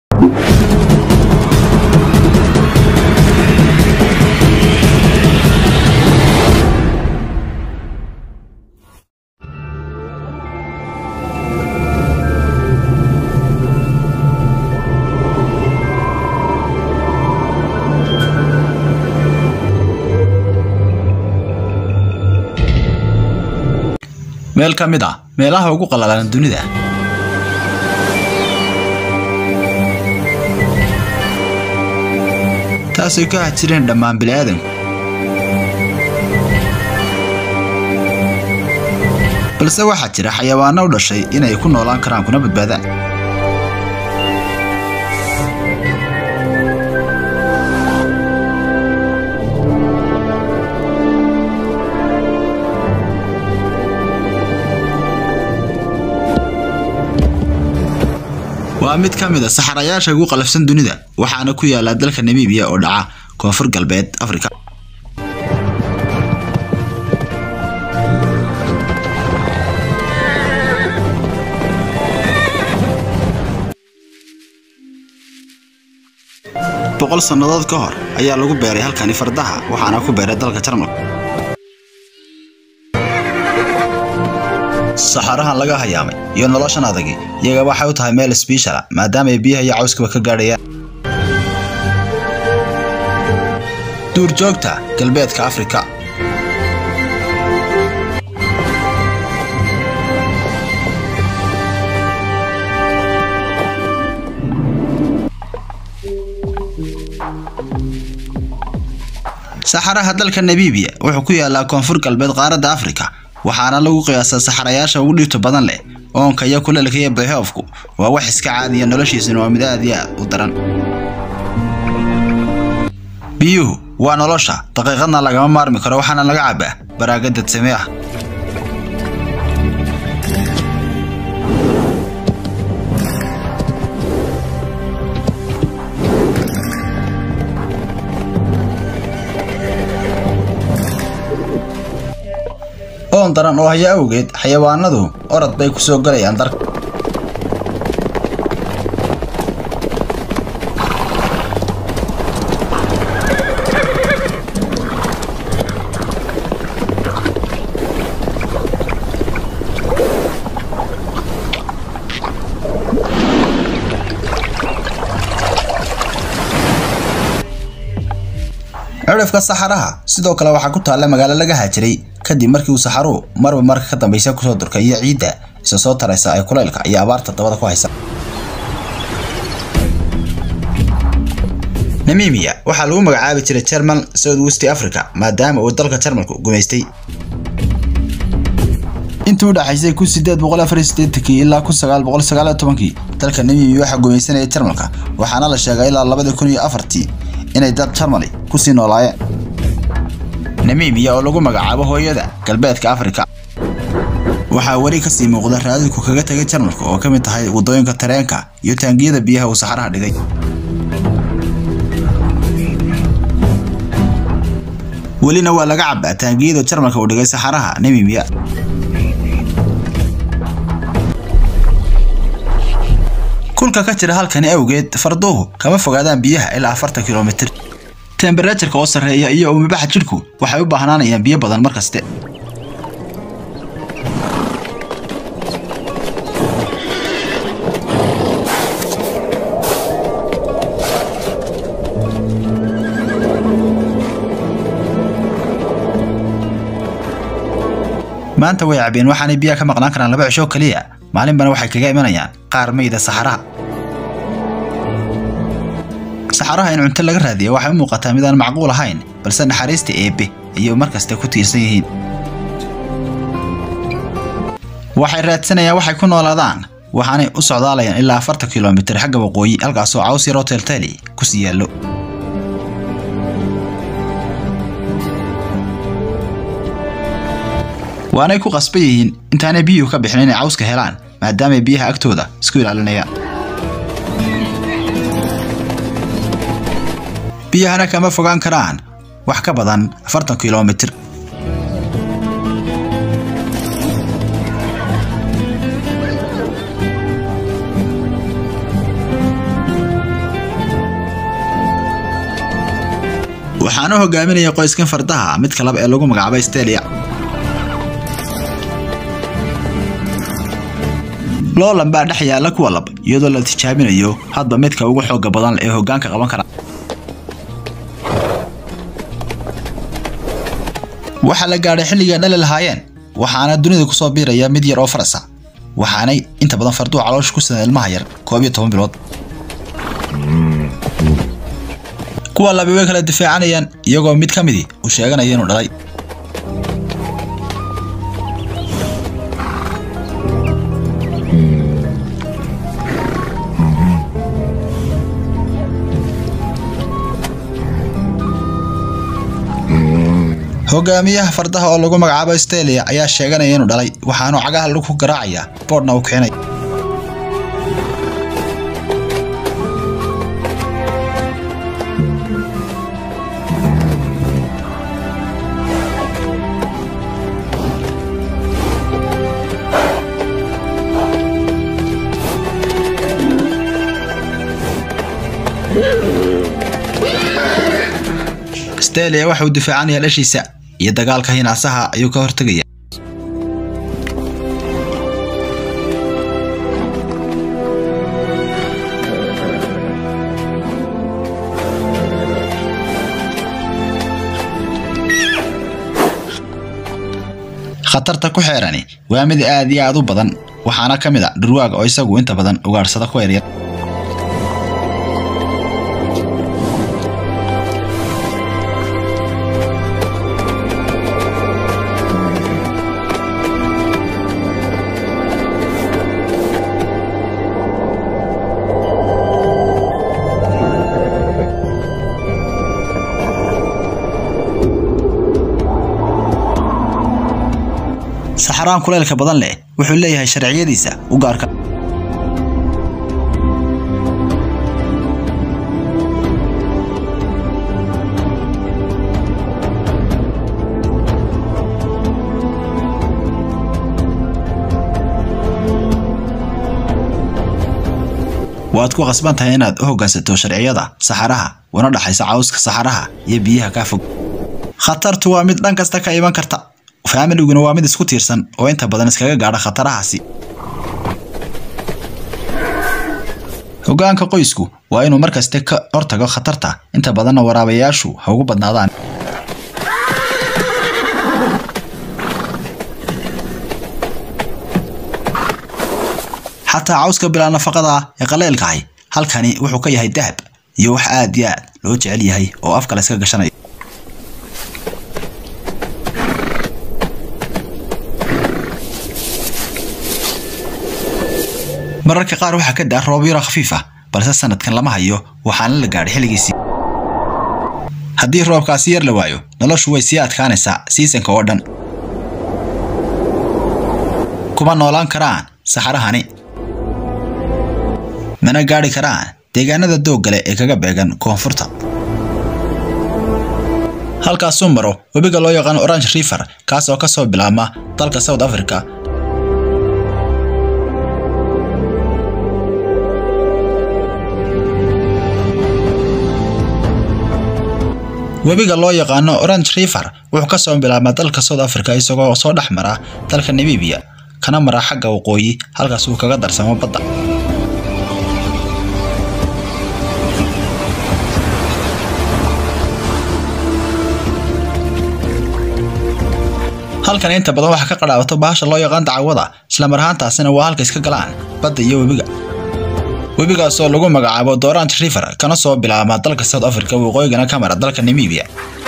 meel ka mid ah meelaha ugu qallalan dunida taasay ka hajireen dhammaan bini'aadanku balse waxaa jira xayawaano u dhashay inay ku noolaan karaan kuna badbaadaan waa mid ka mid a saxarayaasha ugu qalafsan dunida waxaana ku yaala dalka namibiya oo dhaca koonfur galbeed afrika boqol sannadood ka hor ayaa lagu beeray halkani fardaha waxaana ku beeray dalka jarmalka saxarahan laga hayaamay iyo noloshan adagi iyaga waxay u tahay meel sbiishala maadaama ay biyaha iyo cawskaba ka gaadhayaan duurjoogta galbeedka afrika saxaraha dalka namibiya wuxuu ku yaalaa koonfur galbeed qaaradda afrika waxaana lagu qiyaasaa saxarayaasha ugu dhibta badan leh oonka iyo kuleelka iyo bayhoofku waa wax iska caadiya noloshiisuna waa mid aad iyo aad u daran biyuhu waa nolosha daqiiqadna lagama maarmi karo waxaana laga cabaa baraaga dadsame ah oon daran oo haya awgeed xayawaanadu orod bay ku soo galayaan darka cirifka saxaraha sidoo kale waxaa ku taalla magaalo laga haajiray kadib markii uu saxaruhu marba marka ka dambaysa kusoo durkay iyo ciidda isa soo taraysa ay kulaylka iyo abaarta dabada ku haysa namimiya waxaa lagu magacaabi jiray jermal south west africa maadaama uu dalka jarmalku gumaystay intii u dhaxaysay kun sideed boqol afar iyo siddeetankii ilaa kun sagaal boqol sagaal iyo tobankii dalka namimiya waxaa gumaysanaya jarmalka waxaana la sheegay ilaa labadii kun iyo afartii inay dad jarmali kusii noolaayeen namibiya oo lagu magacaabo hooyada galbeedka afrika waxaa weli kasii muuqda raadidku kaga tegay jarmalka oo ka mid tahay waddooyinka tareenka iyo taangiyada biyaha uu saxaraha dhigay welina waa laga cabaa taangiyada jarmalka uu dhigay saxaraha namibiya kulka ka jira halkani awgeed farduhu kama fogaadaan biyaha ilaa afartan kilomitir temberajarka oo sarreeya iyo umibaxa jidhku waxay u baahnaanayaan biyo badan mar kaste maanta way cabeen waxaanay biyaha ka maqnaan karaan laba cisho keliya maalinbana waxay kaga imanayaan qaar mayda saxaraha saxaraha in cunto laga raadiya waxay u muuqataa mid aan macquul ahayn balse naxariista eebbe ayay mar kaste ku tiirsan yihiin waxay raadsanayaan waxay ku noolaadaan waxaanay u socdaalayaan ilaa afartan kilomitir xagga waqooyi halkaasoo caws yaroo teelteeli ku sii yaallo waanay ku qasban yihiin intaanay biyuhu ka bixin inay cawska helaan maadaamay biyaha agtooda isku ilaalinayaan biyahana kama fogaan karaan wax ka badan afartan kilomitir waxaana hogaaminaya qoyskan fardaha mid kalaba ee lagu magacaabay stelia loolan baa dhex yaalla kuwa lab iyadoo la tijaabinayo hadba midka ugu xooga badan ee hoggaanka qaban kara waxaa la gaadhay xilligii dhali lahaayeen waxaana dunida kusoo biiraya mid yar oo farasa waxaanay inta badan farduhu caloosha ku sidaan ilmaha yar koob iyo toban bilood kuwa labi way kala difaacanayaan iyagoo mid ka midii uu sheeganaya inuu dhalay hogaamiyaha fardaha oo lagu magacaabo stelia ayaa sheeganaya inuu dhalay waxaanu cagaha lagu garaacaya boodhna uu keenay stelia waxa uu difaacanaya dhashiisa iyo dagaalka hinaasaha ayuu ka hortegaya khatarta ku xeerani waa mid aad iyo aad u badan waxaana ka mid a dhurwaaga oo isagu inta badan ugaadhsada ku yaryar saxaraan kuleylka badan leh wuxuu leeyahay sharciyadiisa u gaarka waad ku qasban tahay inaad u hoggaansato sharciyada saxaraha una dhaxaysa cawska saxaraha iyo biyaha kaa fog khatartu waa mid dhan kasta ka iman karta faamiliguna waa mid isku tiirsan oo inta badan iskaga gaadha khatarahaasi hoggaanka qoysku waa inuu markaste ka hortago khatarta inta badanna waraabayaashu ha ugu badnaadaan xataa cawska bilaa nafaqada ee qaleylkahay halkani wuxuu ka yahay dahab iyo wax aad iyo aad loo jecel yahay oo afka la iska gashanayo mararka qaar waxaa ka daa roob yaro khafiif ah balse sanadkan lama hayo waxaana la gaadhay xilligiisii haddii roobkaasi yar la waayo noloshu way sii adkaanaysaa siisanka oo dhan kuma noolaan karaan saxarahani mana gaadhi karaan deegaanada dooggale ee kaga beegan koonfurta halkaasuu maro webiga loo yaqaano orange river kaas oo ka soo bilaabma dalka south africa webiga loo yaqaano orange river wuxuu ka soo bilaabmaa dalka south africa isagoo soo dhex mara dalka namibia kana mara xagga waqooyi halkaas uu kaga darsamo badda halkan inta badan waxaa ka qadhaabato bahasha loo yaqaan dacwada islamar ahaantaasina waa halka iska galaan badda iyo webiga webigaasoo lagu magacaabo dorant river kana soo bilaabma dalka south africa waqooyigana ka mara dalka namibia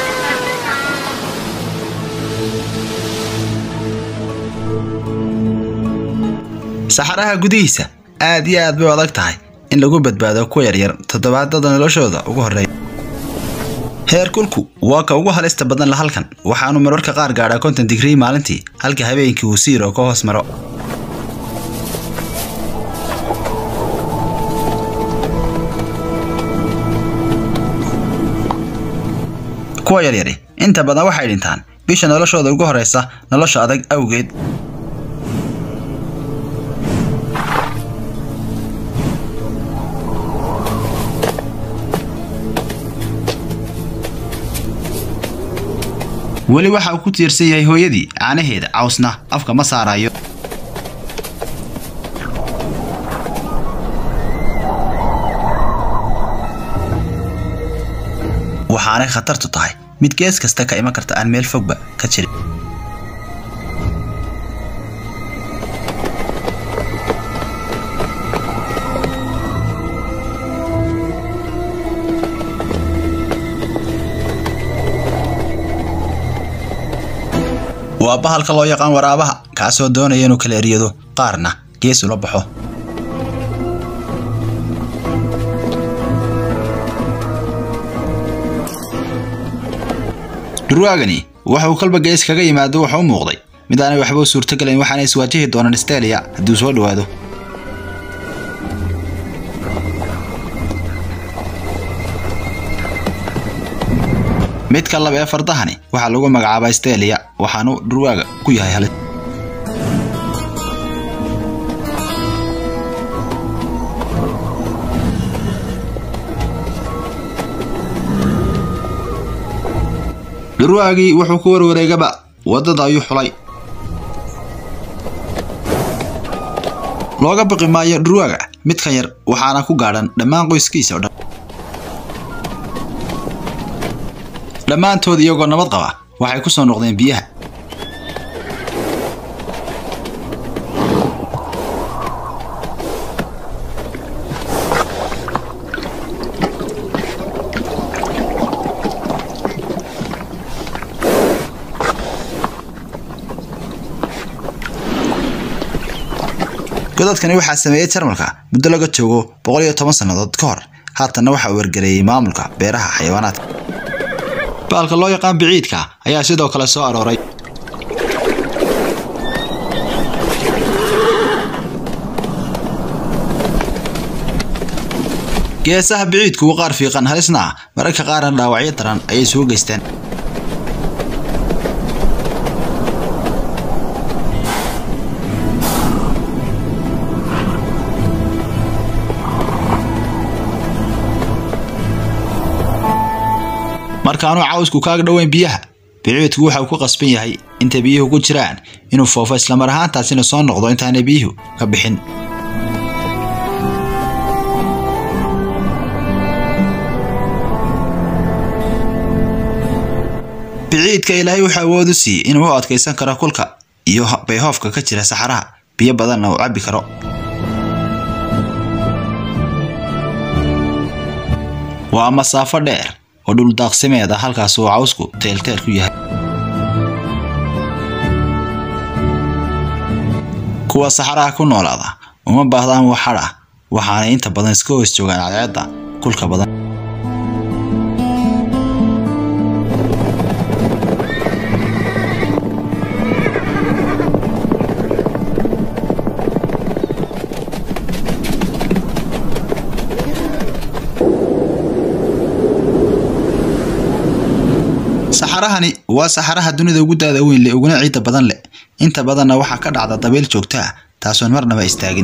saxaraha gudihiisa aad iyo aad bay u adag tahay in lagu badbaado kuwa yaryar toddobaadada noloshooda ugu horreeya heerkulku waa ka ugu halista badan la halkan waxaanu mararka qaar gaadhaa konton digrii maalintii halka habeenkii uu siiro ka hoos maro kuwa yaryari inta badan waxay dhintaan bisha noloshooda ugu horeysa nolosha adag awgeed weli waxa uu ku tiirsan yahay hooyadii caanaheeda cawsna afka ma saarayo waxaanay khatartu tahay mid gees kasta ka iman karta aan meel fogba ka jirin waa bahalka loo yaqaan waraabaha kaasoo doonaya inuu kala eryado qaarna gees ula baxo dhurwaagani waxa uu kalba gees kaga yimaado wuxuu u muuqday mid aanay waxba u suurtogelayn waxaana iswaajihi doonaan stelia haddii uu soo dhowaado midka laba ee fardahani waxaa lagu magacaabaa stelia waxaanu dhurwaaga ku yahay halis dhurwaagii wuxuu ku warwareegaba waddada ayuu xulay looga baqi maayo dhurwaaga midkan yar waxaana ku gaadhan dhammaan qoyskiisa o dhan dhammaantood iyagoo nabad qaba waxay ku soo noqdeen biyaha godadkani waxaa sameeyey jarmalka muddo laga joogo boqol iyo toban sannadood ka hor haatanna waxa uu wargareeyey maamulka beeraha xayawaanaadka baalka loo yaqaan biciidka ayaa sidoo kale soo arooray geesaha biciidku waa qaar fiiqan halisna ah mararka qaarna dhaawacyo daran ayay soo geysteen markaanuu cawsku kaaga dhoweyn biyaha biciidku waxa uu ku qasban yahay inta biyuhu ku jiraan inuu foofo islamar ahaantaasina soo noqdo intaanay biyuhu ka bixin biciidka ilaahay wuxuu awood u siiyey inuu u adkaysan karo kulka iyo bayhoofka ka jira saxaraha biyo badanna uu cabbi karo waa masaafo dheer oo dhuldaaqsimeed ah halkaas uu cawsku teelteel ku yahay kuwa saxaraha ku noolaada uma baahdaan wax hadh ah waxaanay inta badan iska hoos joogaan cadceedda kulka badan saxarahani waa saxaraha dunida ugu daada weyn leh uguna ciidda badan leh inta badanna waxaa ka dhacda dabayl joogta ah taasoon marnaba istaagin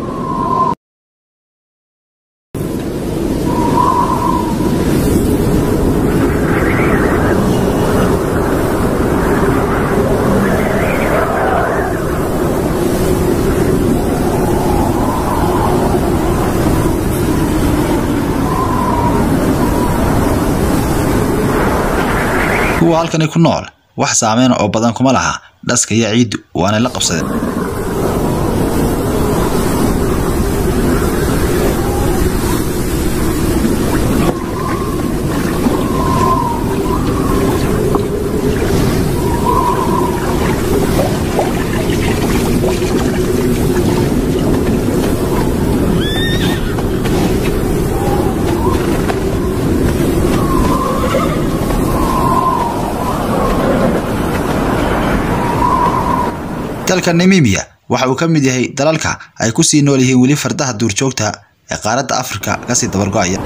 kuwa halkani ku nool wax saameyna oo badan kuma laha dhaska iyo ciiddu waanay la qabsadeen dalka namimiya waxa uu ka mid yahay dalalka ay ku sii nool yihiin weli fardaha duurjoogta ee qaaradda afrika kasii dabargo'aya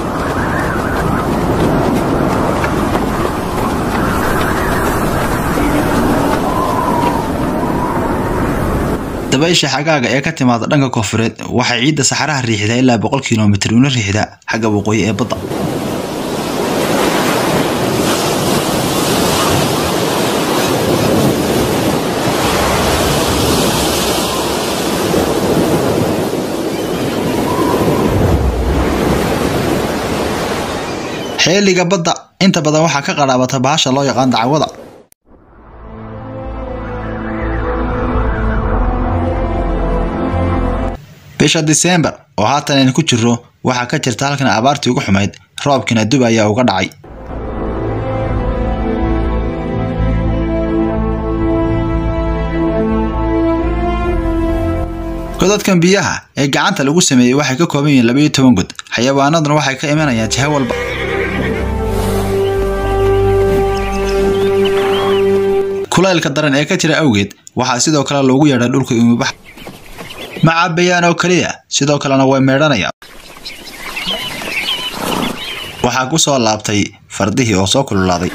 dabaysha xagaaga ee ka timaada dhanka koonfureed waxay ciidda saxaraha riixdaa ilaa boqol kilomitir una riixdaa xagga waqooyi ee badda xeeliga badda inta badan waxaa ka qadhaabata bahasha loo yaqaan dacwada bisha disembar oo haatan aynu ku jirro waxaa ka jirta halkan abaartii ugu xumayd roobkiina dub ayaa uga dhacay godadkan biyaha ee gacanta lagu sameeyey waxay ka kooban yihiin labaiyo toban god xayawaanaduna waxay ka imanayaan jiho walba kulaylka daran ee ka jira awgeed waxaa sidoo kale loogu yeedhay dhulka umubax ma cabayaan oo keliya sidoo kalena way meedhanayaan waxaa ku soo laabtay fardihii oo soo kululaaday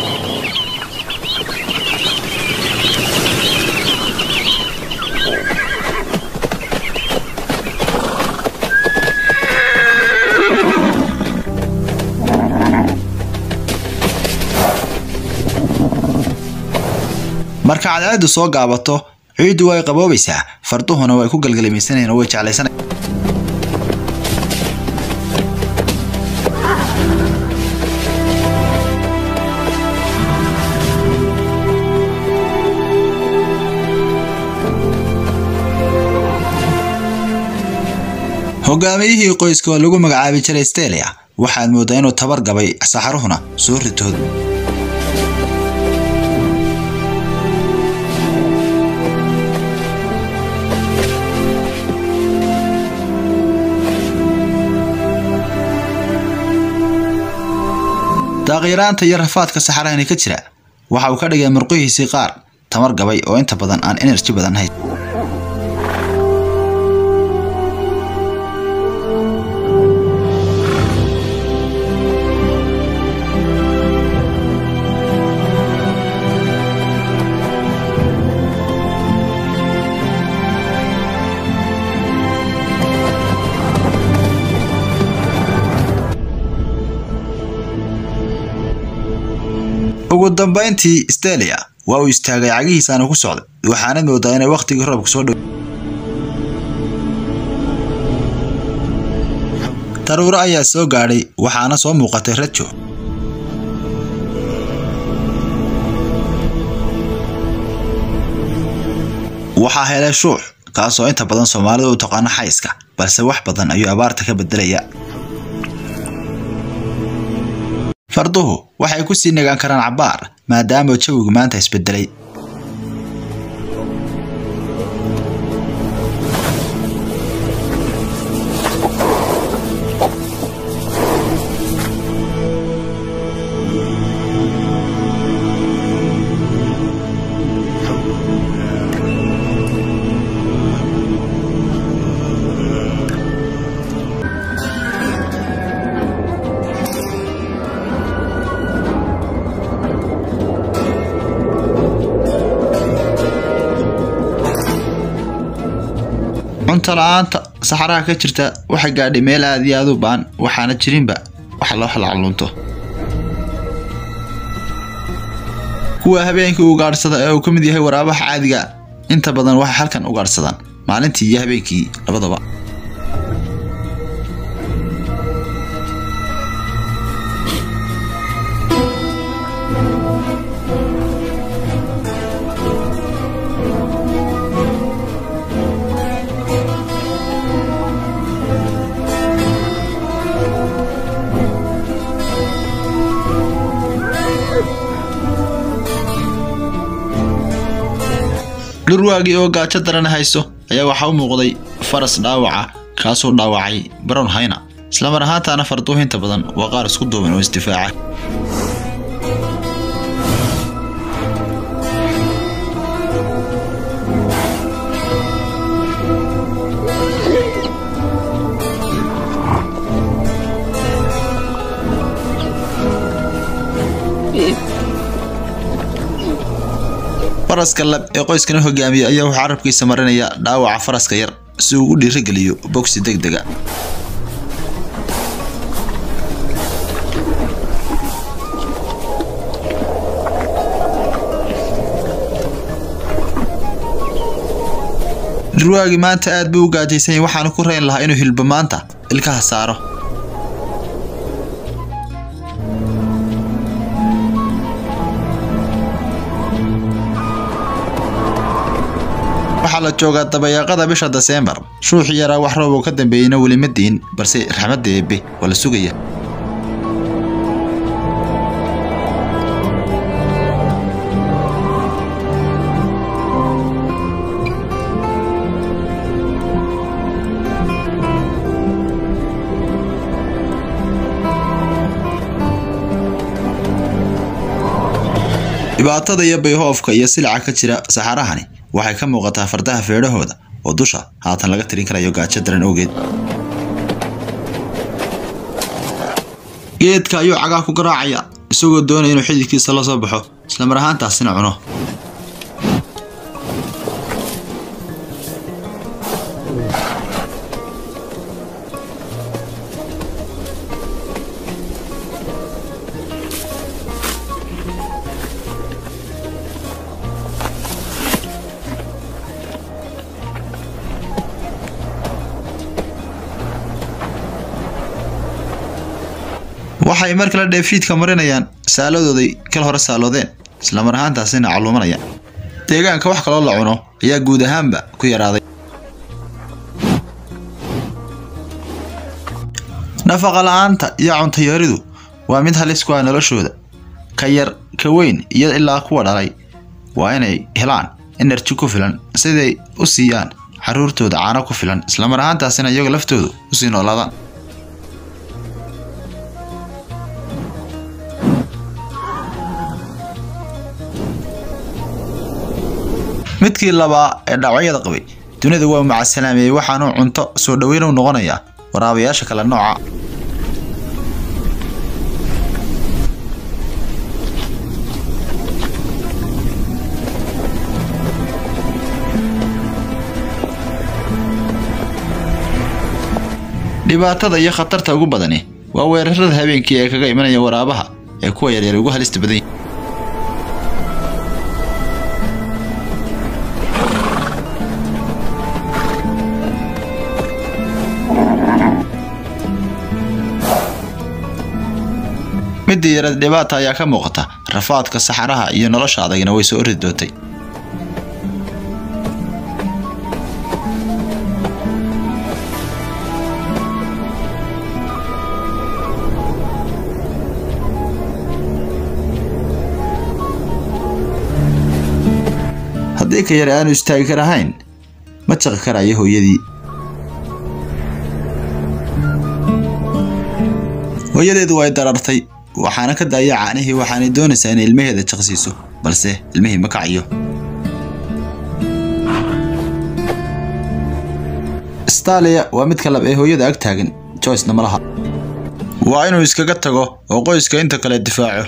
marka cadceedu soo gaabato ciiddu way qaboobaysaa farduhuna way ku galgalimaysanayaan oo way jeclaysanayaan hogaamiyihii qoyska oo lagu magacaabi jiray stelia waxaad mooddaa inuu tabar gabay saxaruhuna soo ritood daaqiraanta iyo rafaadka saxarahani ka jira waxa uu ka dhigay murqihiisii qaar tamar gabay oo inta badan aan enerji badan hayn ugu dambayntii stelia waa uu istaagay cagihiisaana ku socday waxaanad moodaa inay wakhtigii roobka soo dhow daruuro ayaa soo gaadhay waxaana soo muuqatay rajo waxaa helay shuux kaasoo inta badan soomaalida u taqaano xayska balse wax badan ayuu abaarta ka bedelaya farduhu waxay ku sii nagaan karaan cabbaar maadaama jawigu maanta isbedelay cunto la-aanta saxaraha ka jirta waxay gaadhay meel aad iyo aad u baan waxaana jirinba wax loo xalaclunto kuwa habeenkii ugaadhsada ee uu ka mid yahay waraabaha caadiga inta badan waxay halkan ugaadhsadaan maalintii iyo habeenkii labadaba dhurwaagii oo gaajo daran hayso ayaa waxaa u muuqday faras dhaawaca kaasoo dhaawacay brown hayna islamar ahaantaana farduhu inta badan waa qaar isku duuban oo isdifaaca faraska lab ee qoyskana hogaamiya ayaa wuxuu carabkiisa marinaya dhaawaca faraska yar si uu u dhiirageliyo bogsi deg dega dhurwaagii maanta aad buu u gaajaysan yahay waxaanu ku rayn lahaa inuu hilbo maanta ilkaha saaro waxaa la joogaa dabayaaqada bisha deseembar shuuxii yaraa wax roob oo ka dambeeyeyna weli ma diin balse raxmadda eebbe waa la sugaya dhibaatada iyo bayhoofka iyo silaca ka jira saxarahani waxay ka muuqataa fardaha feedhahooda oo dusha haatan laga tirin karayo gaajo daran awgeed geedka ayuu cagaa ku garaacaya isagoo doonaya inuu xididkiisa la soo baxo islamar ahaantaasina cuno waxay mar kale dheefshiidka marinayaan saaladooday kal hore saaloodeen islamar ahaantaasina calluumanaya deegaanka wax kaloo la cuno ayaa guud ahaanba ku yaraaday nafaqa la-aanta iyo cuntayaridu waa mid halis ku ah noloshooda ka yar ka weyn iyo ilaa kuwa dhalay waa inay helaan enerji ku filan siday u siiyaan caruurtooda caano ku filan islamar ahaantaasina iyaga laftoodu usii noolaadaan midkii labaa ee dhaawacyada qabay dunida waa macasalaameeyey waxaanuu cunto soo dhoweyn u noqonayaa waraabayaasha kale nooca dhibaatada iyo khatarta ugu badani waa weerarada habeenkii ee kaga imanaya waraabaha ee kuwa yaryar ugu halista badan yihin midda yarad dhibaata ayaa ka muuqata rafaadka saxaraha iyo nolosha adagina way soo ordi doontay haddii ka yar aanu istaagi karahayn ma jaqi karayo hooyadii hooyadeedu way darartay waxaana ka daaya caanihii waxaanay doonaysaa inay ilmaheeda jaqsiiso balse ilmihii ma kacayo stalia waa midka lab ee hooyada ag taagan joycena ma laha waa inuu iskaga tago oo qoyska inta kale difaaco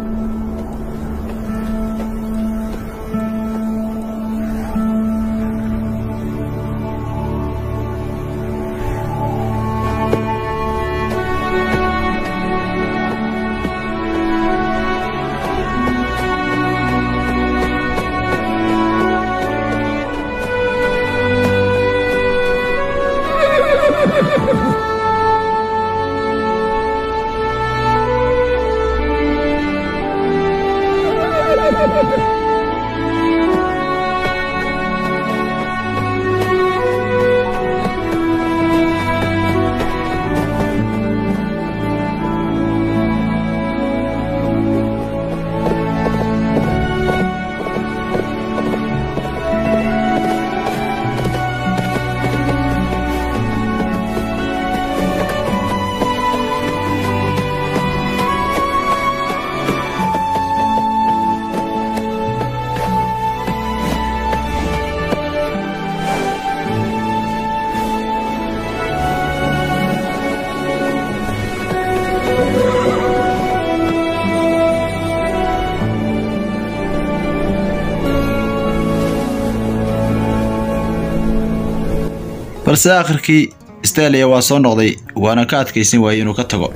balse aakhirkii stalia waa soo noqday waana ka adkaysan waayey inuu ka tago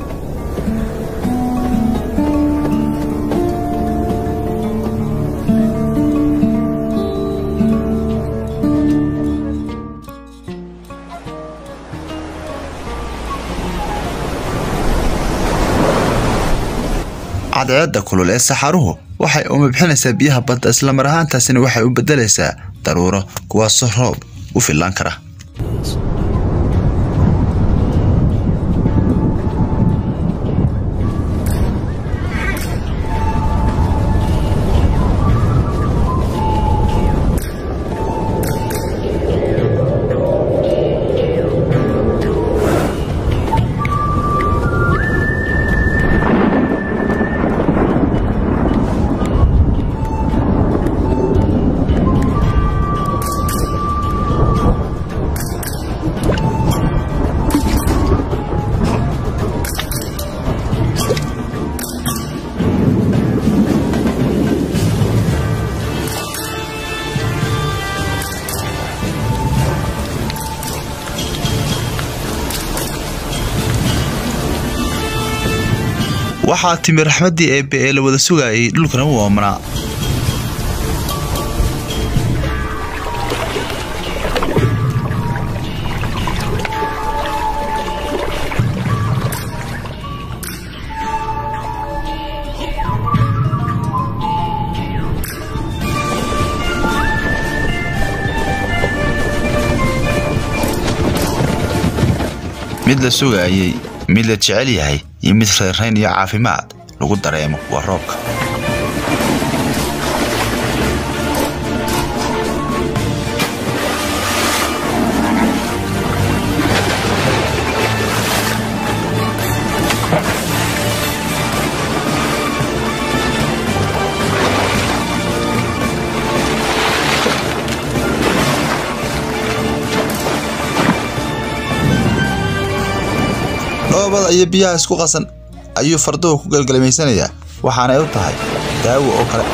cadceedda kulul ee saxaruhu waxay umabxinaysaa biyaha badda islamar ahaantaasina waxay u beddelaysaa daruuro kuwaasoo roob u fillaan kara waxaa timi raxmaddii eebbe ee la wada sugaayay dhulkana u oomanaa mid la sugaayey mid la jecel yahay iyo mid reerrayn iyo caafimaad lagu dareemo waa roobka dhoobada iyo biyaha isku qasan ayuu farduhu ku galgalmaysanayaa waxaanay u tahay daawo oo kale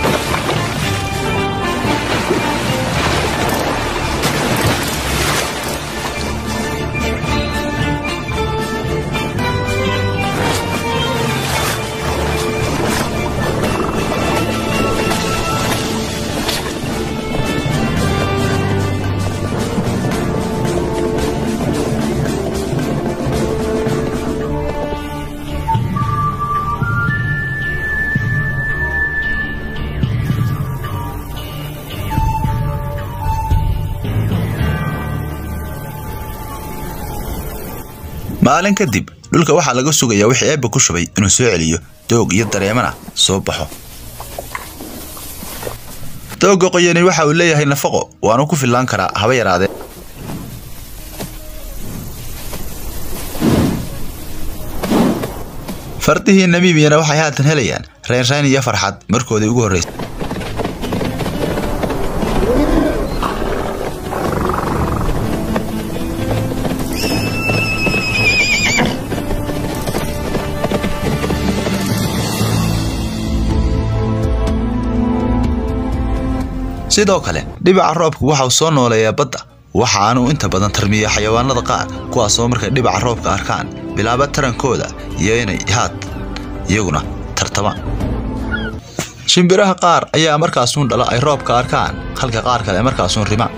maalin kadib dhulka waxaa laga sugayaa wixii eebba ku shubay inuu soo celiyo doog iyo dareemana soo baxo doogga qoyani waxa uu leeyahay nafaqo waanu ku fillaan karaa haba yaraadee fardihii namiibiyana waxay haatan helayaan reynrayn iyo farxad markoodii ugu horraysay sidoo kale dhibaca roobku waxa uu soo nooleeyaa badda waxaanuu inta badan tarmiya xayawaanada qaar kuwaasoo markay dhibaca roobka arkaan bilaaba tarankooda iyo inay haad iyaguna tartamaan shimbiraha qaar ayaa markaasuun dhala ay roobka arkaan halka qaar kale markaasuun rimaan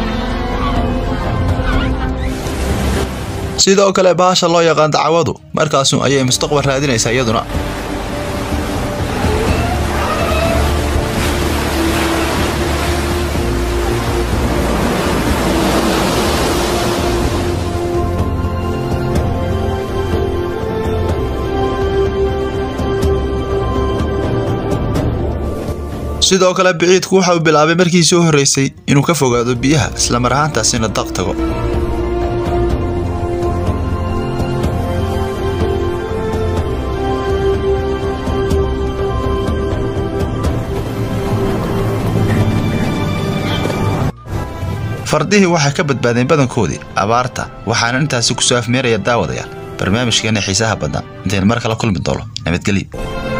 sidoo kale bahasha loo yaqaan dacwadu markaasuun ayay mustaqbal raadinaysaa iyaduna sidoo kale biciidku waxa uu bilaabay markii soo horraysay inuu ka fogaado biyaha islamar ahaantaasina daq tago fardihii waxay ka badbaadeen badankoodii abaarta waxaana intaasi ku soo afmeeraya daawadayaal barnaamijkeena xiisaha baddan intayn mar kala kulmi doono nabadgelyo